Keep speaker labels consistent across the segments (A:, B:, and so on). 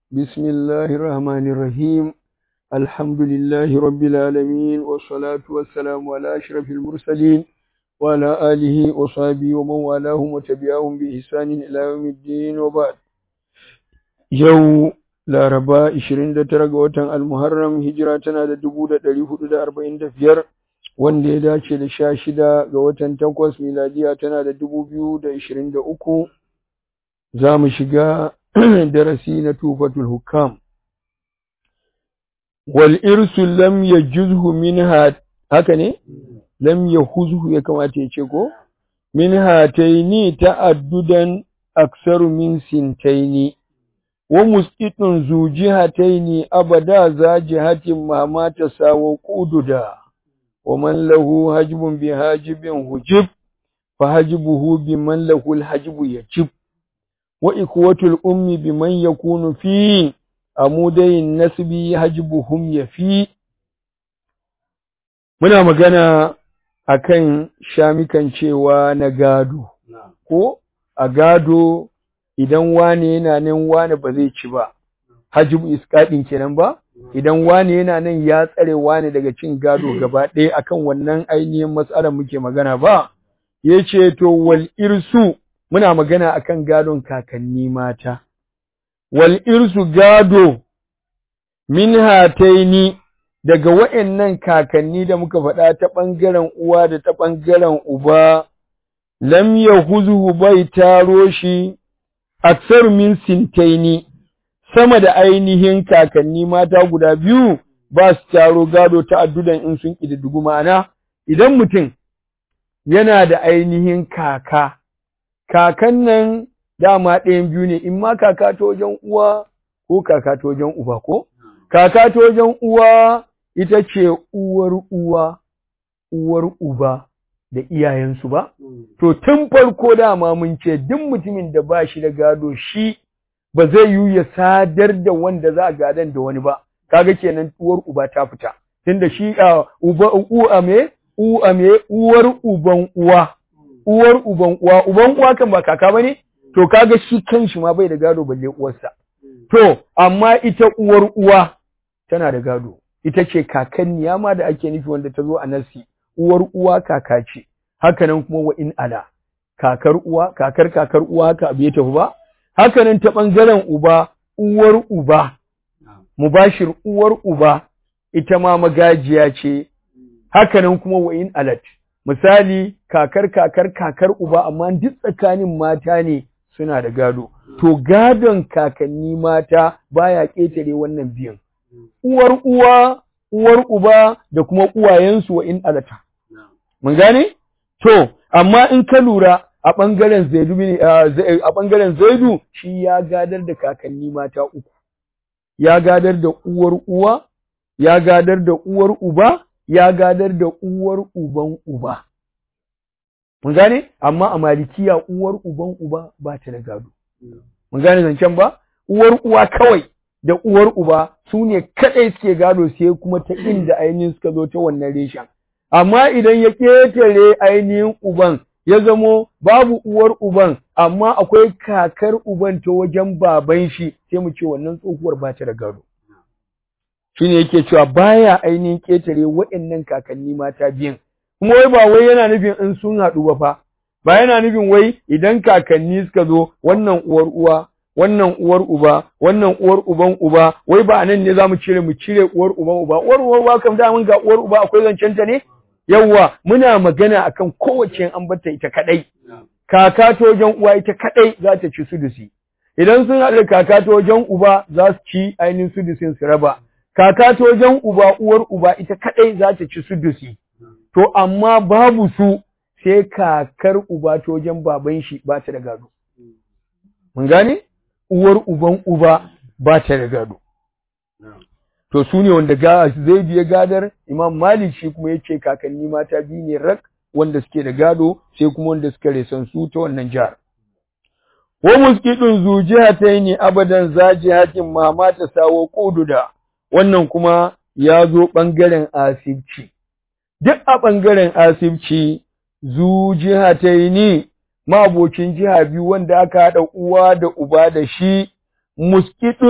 A: بسم الله الرحمن الرحيم الحمد لله رب العالمين والصلاة والسلام على أشرف المرسلين وعلى آله وصحبه ومن والاهم وتبعهم بإحسان إلى يوم الدين وبعد يوم Laraba 29 ga watan Al-Muharram hijira tana da 1445 wanda ya dace da 16 ga watan Takwas miladiya tana da 2023 za mu shiga darasi na Tufatul Hukam wal irsu lam yajuzhu minha haka ne lam yahuzhu ya kamata ya ce ko min hataini ta'addudan aksaru min sintaini wa musqitun zu jihataini abada za jihatin ma ma tasawa qududa wa man lahu hajbun bi hajibin hujib fa hajbuhu bi man lahu al hajbu yajib wa ikwatul ummi bi man yakunu fi amudayin nasbi hajbuhum yafi muna magana akan shamikan cewa na gado ko a gado idan wane yana nan wane ba zai ci ba hajibu iskaɗin kenan ba idan wane yana nan ya tsare wane daga cin gado gaba ɗaya akan wannan ainihin matsalar muke magana ba yace to wal irsu muna magana akan gadon kakanni mata wal irsu gado min hataini daga wa'annan kakanni da muka faɗa ta ɓangaren uwa da ta ɓangaren uba lam yahuzuhu bai taro shi aksar min sintaini sama da ainihin kakanni mata guda biyu ba su taro gado ta addudan in sun ƙididdigu ma'ana idan mutum yana da ainihin kaka kakan nan dama ɗayan biyu ne in ma kaka ta wajen uwa ko kaka ta wajen uba ko kaka ta wajen uwa ita ce uwar uwa uwar uba da iyayensu ba to tun farko dama mun ce duk mutumin da ba shi da gado shi ba zai yi ya sadar da wanda za a gadan da wani ba kaga kenan uwar uba ta fita tunda shi uba uwa me uwa me uwar uban uwa uwar uban uwa uban uwa kan ba kaka bane to kaga shi kanshi ma bai da gado balle uwarsa to amma ita uwar uwa tana da gado ita ce kakanniya ma da ake nufi wanda ta zo a nasi uwar uwa kaka ce haka nan kuma wa in ala kakar uwa kakar kakar uwa haka abu ya tafi ba haka nan ta bangaren uba uwar uba mubashir uwar uba ita ma magajiya ce haka nan kuma wa in alat misali kakar kakar kakar uba amma duk tsakanin mata ne suna da gado to gadon kakanni mata baya ƙetare wannan biyan uwar uwa uwar uba da kuma uwayensu wa in alata mun gane to amma in ka lura a ɓangaren zaidu a ɓangaren zaidu shi ya gadar da kakanni mata uku ya gadar da uwar uwa ya gadar da uwar uba ya gadar da uwar uban uba mun gane amma a malikiya uwar uban uba ba ta da gado mun gane zancen ba uwar uwa kawai da uwar uba su ne kaɗai suke gado sai kuma ta inda ainihin suka zo ta wannan reshen amma idan ya ƙetare ainihin uban ya zamo babu uwar uban amma akwai kakar uban ta wajen baban shi sai mu ce wannan tsohuwar ba ta da gado shine yake cewa baya ainihin ƙetare waɗannan kakanni mata biyan kuma wai ba wai yana nufin in sun haɗu ba fa ba yana nufin wai idan kakanni suka zo wannan uwar uwa wannan uwar uba wannan uwar uban uba wai ba nan ne zamu cire mu cire uwar uban uba uwar uwar uba kam da mun ga uwar uba akwai zancen ta ne yawwa muna magana akan kowace an bata ita kadai kaka ta wajen uwa ita kadai za ta ci sudusi idan sun haɗa kaka ta wajen uba za su ci ainihin sudusin su raba kaka ta wajen uba uwar uba ita kadai za ta ci sudusi to amma babu su sai kakar uba ta wajen baban shi ba ta da gado mun gane uwar uban uba ba ta da gado to su ne wanda ga zai biya gadar imam malik shi kuma yace kakanni mata biyu ne rak wanda suke da gado sai kuma wanda suka resan su ta wannan jihar wa muskidun zu jihataini abadan za jihatin ma ta sawo kududa wannan kuma ya zo bangaren asibci duk a bangaren asibci zu jihataini mabocin jiha biyu wanda aka haɗa uwa da uba da shi muskidun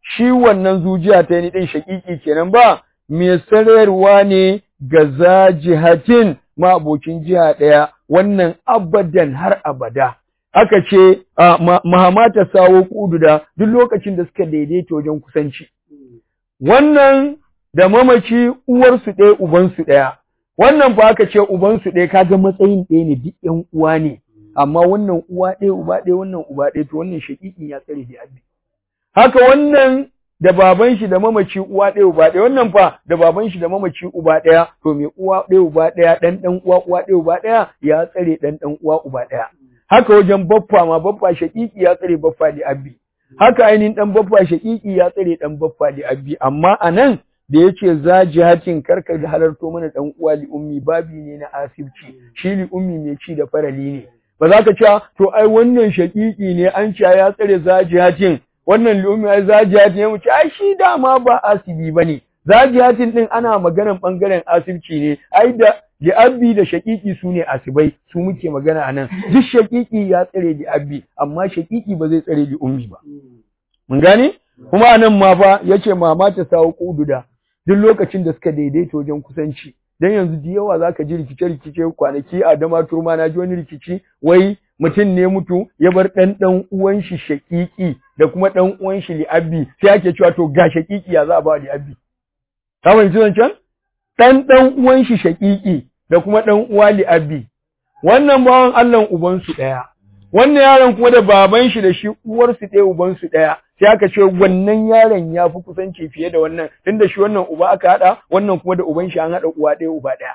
A: shi wannan zujiya ta ni din shakiki kenan ba mai sarayarwa ne ga zajihatin ma abokin jiha ɗaya wannan abadan har abada aka ce mahamata sawo kududa duk lokacin da suka daidaita wajen kusanci wannan da mamaci uwarsu ɗaya ubansu ɗaya wannan fa aka ce ubansu ɗaya kaga matsayin ɗaya ne duk ƴan uwa ne amma wannan uwa ɗaya uba ɗaya wannan uba ɗaya to wannan shaƙiƙin ya tsare da abi haka wannan da baban shi da mamaci uwa ɗaya uba ɗaya wannan fa da baban shi da mamaci uba ɗaya to mai uwa ɗaya uba ɗaya ɗan ɗan uwa uwa ɗaya uba ɗaya ya tsare ɗan ɗan uwa uba ɗaya haka wajen baffa ma baffa shaƙiƙi ya tsare baffa da abi haka ainihin ɗan baffa shaƙiƙi ya tsare ɗan baffa da abi amma a nan da yace za jihatin karka da halarto mana ɗan uwa li ummi babi ne na asibci shi li ummi mai ci da farali ne ba za ka ce to ai wannan shaƙiƙi ne an ce ya tsare za jihatin wannan li ummi ai za jihatin ya mu ce ai shi dama ba asibi bane za jihatin din ana maganan bangaren asibci ne ai da li'abbi da shaƙiƙi su ne asibai su muke magana a nan duk shaƙiƙi ya tsare li'abbi amma shaƙiƙi ba zai tsare li'ummi ba mun gane kuma a nan ma fa yace mama ta sawo kududa duk lokacin da suka daidaita wajen kusanci dan yanzu da yawa zaka ji rikice rikice kwanaki a dama turma na ji wani rikici wai mutum ne mutu ya bar dan dan uwan shi shaƙiƙi da kuma dan uwan shi li'abbi sai ake cewa to ga shaƙiƙi ya za a ba li'abbi ka fahimci zancen dan dan uwan shi shaƙiƙi da kuma ɗan uwa li'abbi wannan bawan Allah ubansu ɗaya wannan yaron kuma da baban shi da shi uwarsu ɗaya ubansu ɗaya sai aka ce wannan yaron ya fi kusanci fiye da wannan tunda shi wannan uba aka haɗa wannan kuma da uban shi an haɗa uwa ɗaya uba ɗaya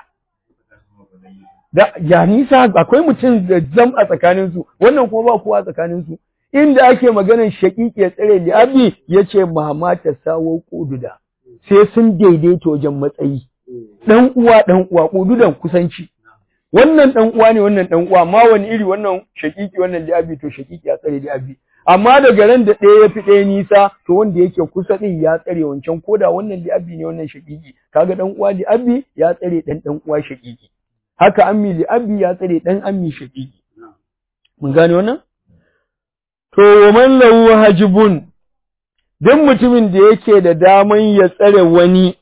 A: da ya nisa akwai mutum da zam a tsakanin su wannan kuma ba kowa tsakanin su inda ake maganar shaƙiƙi ya tsare li'abbi yace mama ta sawo kududa sai sun daidaita wajen matsayi dan uwa dan uwa kududan kusanci wannan dan uwa ne wannan dan uwa amma wani iri wannan shakiki wannan li'abi to shakiki ya tsare li'abi amma daga ran da ɗaya ya fi ɗaya nisa to wanda yake kusa din ya tsare wancan koda wannan li'abi ne wannan shakiki kaga dan uwa li'abi ya tsare dan dan uwa shakiki haka ammi li'abi ya tsare dan ammi shakiki mun gane wannan to wa man lahu hajibun duk mutumin da yake da daman ya tsare wani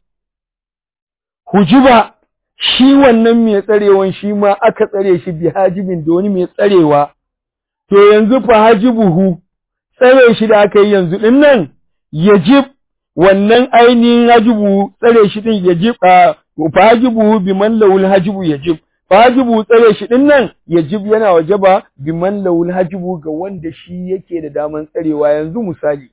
A: hujiba shi wannan mai tsarewan shi ma aka tsare shi bi hajibin da wani mai tsarewa to yanzu fa hajibuhu tsare shi da aka yi yanzu din nan yajib wannan ainihin hajibu tsare shi din yajib a fa hajibuhu bi man lawul hajibu yajib fa hajibu tsare shi din nan yajib yana wajaba bi man lawul hajibu ga wanda shi yake da daman tsarewa yanzu misali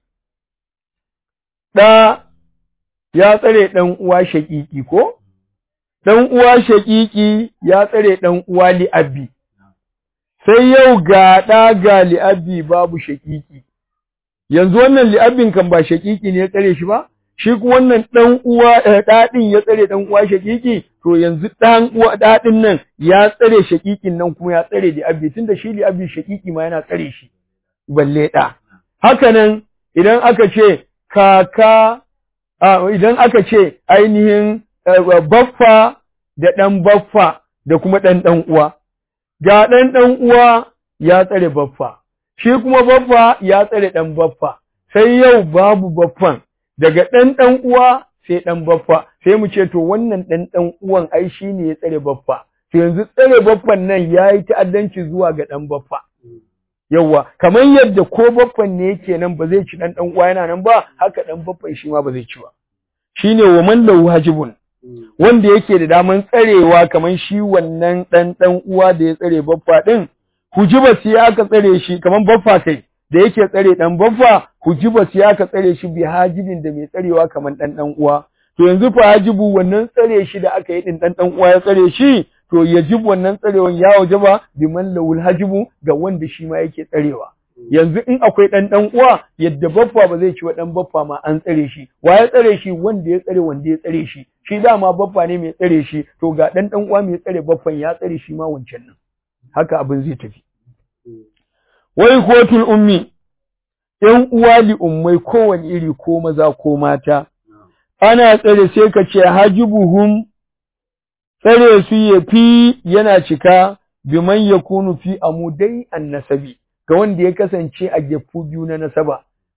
A: da ya tsare dan uwa shaƙiƙi ko ɗan uwa shaƙiƙi ya tsare ɗan uwa li'abbi, sai yau ga ɗa ga li'abbi babu shaƙiƙi, yanzu wannan li'abbin kan ba shaƙiƙi ne ya tsare shi ba, shi kuma wannan ɗan uwa ɗaɗin ya tsare ɗan uwa shaƙiƙi, to yanzu ɗan uwa ɗaɗin nan ya tsare shaƙiƙin nan kuma ya tsare li'abbi, tunda shi li'abbi shaƙiƙi ma yana tsare shi, balle ɗa. Haka nan idan aka ce kaka, idan aka ce ainihin baffa da ɗan baffa da kuma ɗan ɗan uwa. Ga ɗan ɗan uwa ya tsare baffa, shi kuma baffa ya tsare ɗan baffa, sai yau babu baffan, daga ɗan ɗan uwa sai ɗan baffa, sai mu ce to wannan ɗan ɗan uwan ai shi ne ya tsare baffa. To yanzu tsare baffan nan ya yi ta'addanci zuwa ga ɗan baffa. Yawwa, kamar yadda ko baffan ne yake nan ba zai ci ɗan ɗan uwa yana nan ba, haka ɗan baffan shi ma ba zai ci ba. Shi ne wa man lahu hajibun. wanda yake da daman tsarewa kamar shi wannan ɗan ɗan uwa da ya tsare baffa ɗin, hujiba sai aka tsare shi kamar baffa kai da yake tsare ɗan baffa, hujiba sai aka tsare shi bi hajibin da mai tsarewa kamar ɗan ɗan uwa. To yanzu fa hajibu wannan tsare shi da aka yi ɗin ɗan ɗan uwa ya tsare shi, to yajib wannan tsarewan ya wajaba bi man lawul hajibu ga wanda shi ma yake tsarewa. yanzu in akwai ɗan ɗan uwa yadda baffa ba zai ci wa ɗan baffa ma an tsare shi wa ya tsare shi wanda ya tsare wanda ya tsare shi shi dama baffa ne mai tsare shi to ga ɗan ɗan uwa mai tsare baffan ya tsare shi ma wancan nan haka abin zai tafi wai kotul ummi ƴan uwa li ummai kowane iri ko maza ko mata ana tsare sai ka ce hajibuhum tsare su ya fi yana cika biman yakunu fi amudai annasabi ga wanda ya kasance a gefu biyu na nasaba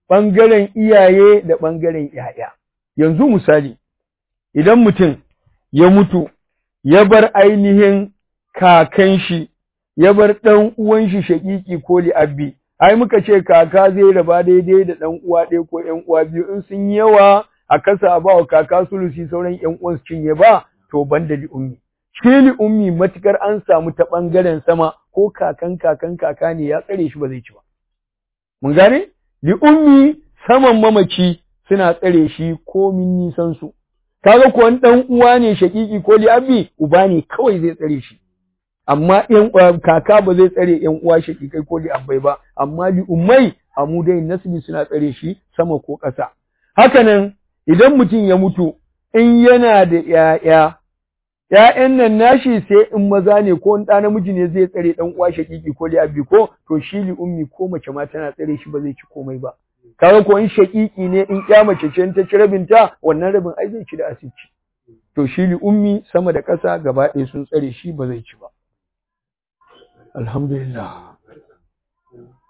A: ɓangaren iyaye da ɓangaren ‘ya'ya. Yanzu misali, idan mutum ya mutu, ya bar ainihin kakan shi, ya bar ɗan uwan shi shaƙiƙi ko li'abbi, ai muka ce kaka zai raba daidai da ɗan uwa ɗaya ko ‘yan uwa biyu in sun yawa a kasa ba wa kaka sulusi sauran ‘yan uwan su cinye ba, to ban da li'ummi. Shi li'ummi matukar an samu ta ɓangaren sama ko kakan kakan kaka ne ya tsare shi ba zai ci ba. Mun gane? Li'ummi saman mamaci suna tsare shi komin nisan su. Kaga ko ɗan uwa ne shaƙiƙi ko li'abbi uba ne kawai zai tsare shi. Amma ƴan kaka ba zai tsare ƴan uwa shaƙiƙai ko li'abbai ba, amma li'ummai amudai nasbi suna tsare shi sama ko ƙasa. Hakanan idan mutum ya mutu in yana da ‘ya'ya, ‘ya'yan nan nashi sai in maza ne ko ɗa namiji ne zai tsare ɗan uwa shaƙiƙi ko li'abbi ko to shi li'ummi ko mace ma tana tsare shi ba zai ci komai ba. kaga ko in shaƙiƙi ne in ƴa mace ce ta ci rabinta wannan rabin ai zai ci da asibiti to shi li ummi sama da ƙasa gaba ɗaya sun tsare shi ba zai ci ba alhamdulillah